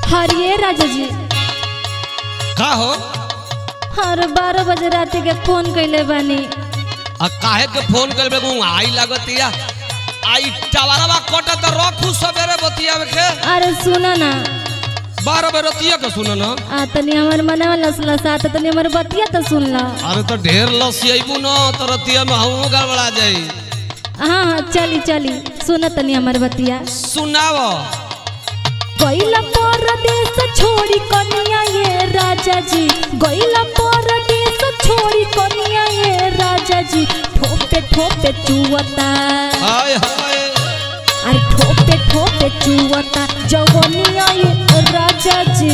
हरिये राजा जी का हो हर बारह बजे रात के फोन कैले बानी आ काहे के फोन करबे गु आई लागतिया आई टावरवा कट त रखू सबेरे बतियावे के अरे सुनो ना बारह बजे रतिया के सुन न आ तनी हमर मनवा लसला साथ तनी हमर बतिया तो सुन ला अरे तो ढेर लसी आइबू न त रतिया में हमहू गड़बड़ा जाई हाँ हाँ चली चली सुन तनी हमर बतिया सुनाव गईला परदेश छोड़ी कनिया ये राजा जी गईला परदेश छोड़ी कनिया ये राजा जी ठोपे ठोपे चुवता हाय हाय अरे ठोपे ठोपे चुवता जवनिया ये राजा जी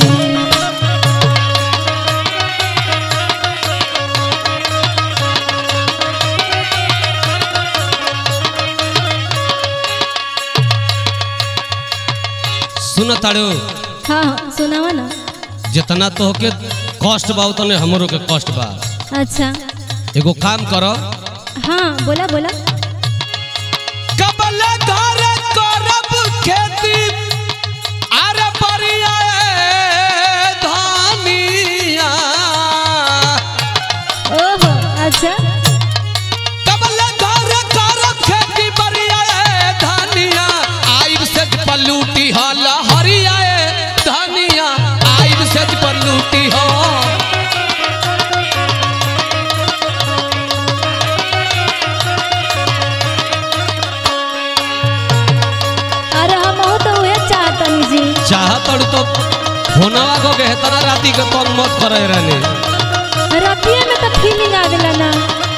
सुन ताड़ो हाँ हाँ सुनावा ना जितना तोहके कष्ट बा उतने हमरो के कष्ट बा अच्छा एगो काम करो हाँ बोला बोला कबल घर करब खेती अरे बढ़िया धानिया ओहो अच्छा कबल घर करब खेती बढ़िया धानिया आइब से पलूटी हल हरिया धानिया आइब से पलूटी हो अरे हम हो तो उहे चाहतनी जी चाहत तो फोनवा को के हेतना राती के तंग मत करे रहने रतिया में तो फीलिंग आ गेला ना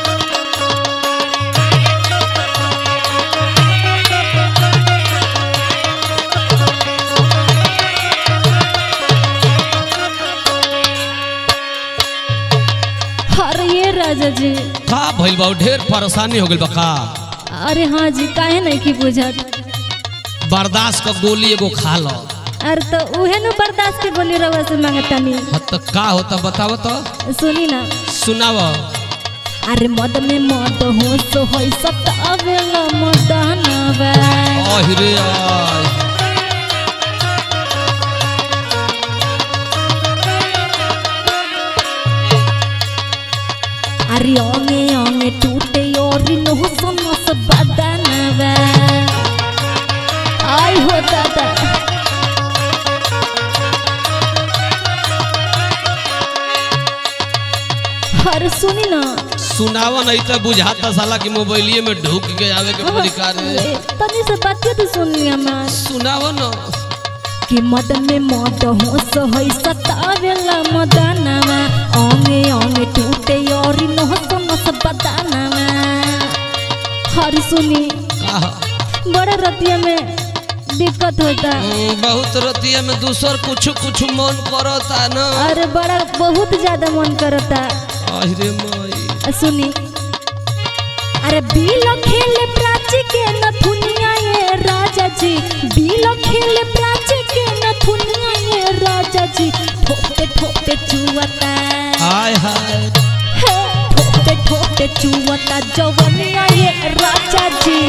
अरे ये राजा जी का भइल बा ढेर परेशानी हो गइल बा का अरे हाँ जी काहे नहीं की बुझत बर्दाश्त का गोली एगो खा लो अरे तो उहे नु बर्दाश्त के गोली रवा से मांगतनी हाँ तो का होता बताव तो सुनी ना सुनाव अरे मद में मद हो सो होई सत अवेला मदनवा अहिरे आय अरे ओंगे ओंगे टूटे और नोह समस बदनवा आई हो दादा अरे सुनी ना सुनाव नहीं तो बुझाता साला कि मोबाइलिए में ढुक के आवे के परिकार है तनी से बातें तो सुनी हमार सुनाव न कि मद में मद हो सो होई सतावेला मदनवा ओंगे ओंगे टूटे और नोह समस बदनवा हर सुनी का बड़ा रतिया में दिक्कत होता हम्म, बहुत रतिया में दूसर कुछ कुछ मन करता न अरे बड़ा बहुत ज्यादा मन करता अहिरे माई आ, सुनी अरे बीलो खेले प्राची के नथुनिया ये राजा जी बीलो खेले प्राची के नथुनिया ये राजा जी ठोके ठोके चुवता हाय हाय हे, ठोके ठोके चुवता जवनिया ये राजा जी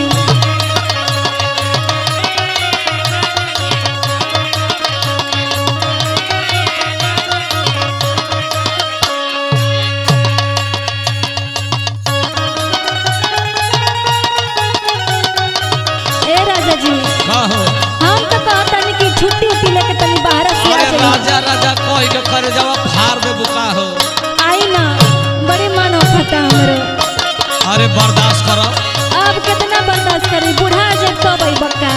ए राजा जी का हो हम तो कहतनी कि छुट्टी उट्टी लेके तनी बाहर से आ अरे जाइए राजा राजा कह के करे जवाब फाड़ दे बुका हो आई ना बड़ी मन होता हमरो अरे बर्दाश्त करो अब कितना बर्दाश्त करी बूढ़ा जब तो भाई बक्का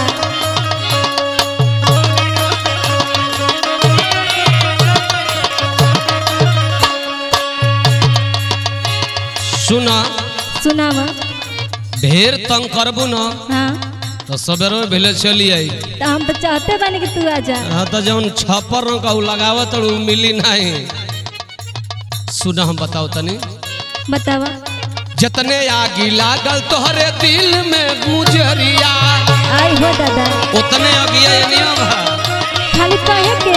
सुना सुनावा ढेर तंग करबू न हाँ तो सबेरो भेले चली आई तो हम तो चाहते बानी कि तू आ जा हाँ तो जौन छप्पर रंग का उ लगावत उ मिली नहीं सुना हम बताओ तनी बतावा जतने आगी लागल तोहरे दिल में गुजरिया आई हो दादा उतने अगिया ये नियम है खाली कहे के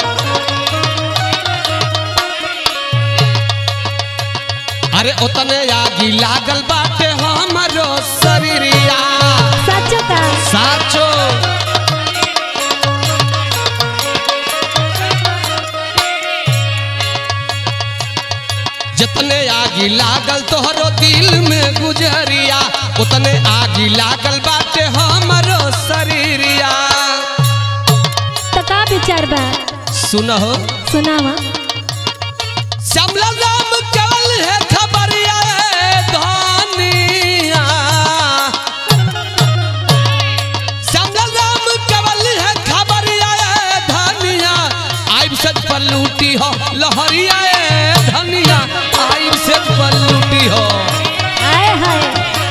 अरे उतने आगी लागल बाटे हमरो शरीरिया सच का साचो आगी लागल तोहरो दिल में गुजरिया उतने आगी लागल बाटे हमरो शरीरिया तो का विचार बा सुनहो सुनावा श्यामला राम केवल है खबरिया ए धनिया श्यामला राम केवल है खबरिया ए धनिया आइब से पल्लूटी हो लहरिया ए धनिया आइब से पल्लूटी हो आए हाय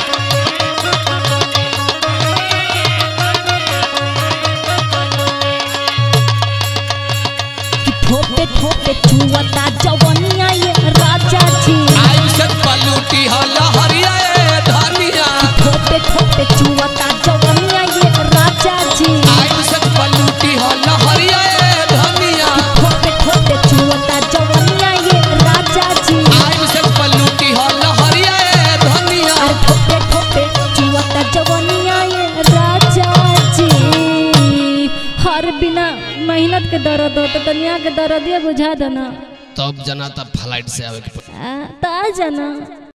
कि ठोपे ठोपे चुवता जवनिया ये राजा जी आइब से पल्लूटी हो लहरिया ए धनिया ठोपे ठोपे चुवता जवनिया ये राजा जी आइब से पल्लूटी हो लहरिया ए धनिया ठोपे ठोपे चुवता जवनिया ये राजा जी आइब से पल्लूटी हो लहरिया ए धनिया अरे ठोपे ठोपे चुवता जवनिया ये राजा जी हर बिना मेहनत के दर्द हो तो दुनिया के दर्द ये बुझा देना तब जना तब फ्लाइट से आवे के पड़ी। आ, तो आ जाना